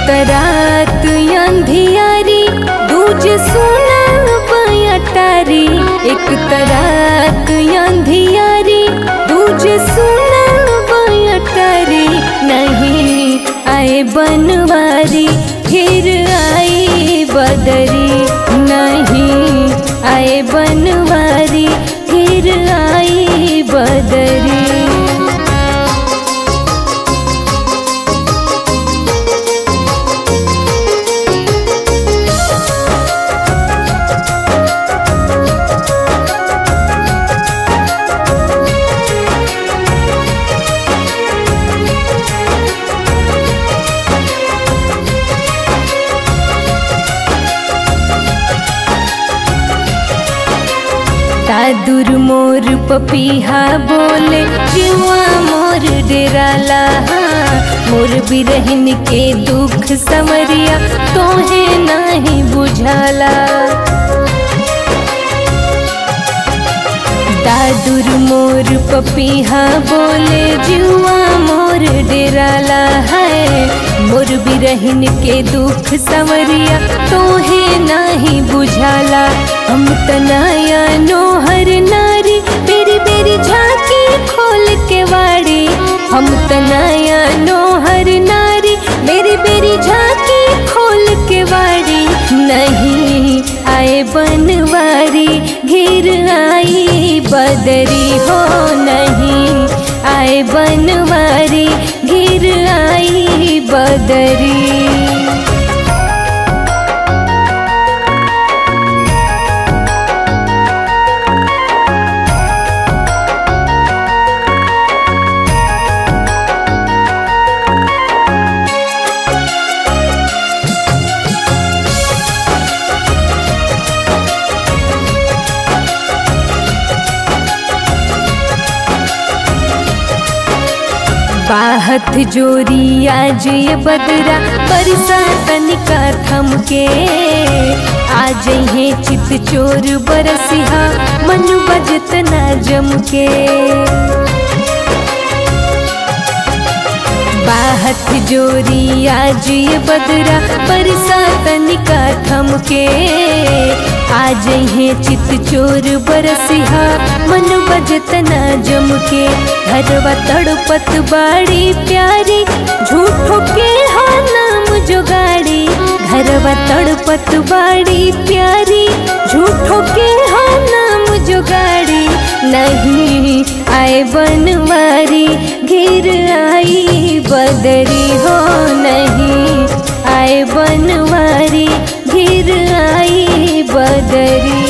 तरात अंधियारी दूजे सोना बयटारी एक तरात अंधियारी दूजे सोना बयटारी नहीं आए बनवारी फिर आई बदरी नहीं आए बनवारी फिर आई बदरी दादुर मोर पपीहा बोले जुआ मोर डेराला मोर बिरहन के दुख समरिया तोहे नहीं बुझाला दादुर मोर पपीहा बोले जुआ मोर डेराला है मोर बिरहन के दुख समरिया तोहे नहीं बुझाला हम तनाया नोहर नारी बेरी बेरी झांकी खोल के वाड़ी हम तनाया नोहर नारी बेरी बेरी झांकी खोल के वाड़ी नहीं आए बनवारी घिर आई बदरी हो नहीं आए बनवारी घिर आई बदरी बाहत जोरी आज ये बदरा बरसा तनिका थम के आज है चित चोर बरसिहा मन बजत ना जम के बाहत जोरी आज ये बदरा बरसा तनिका थम के आज है चित चोर बरसिहा मन बजत ना जम के घरवा तड़पत बाड़ी प्यारी झूठो के हा नाम जोगाड़ी घरवा तड़पत बाड़ी प्यारी झूठो के हा नाम जोगाड़ी नहीं आए बनवारी घिर आई बदरी हो नहीं आए बनवारी घिर आई बदरी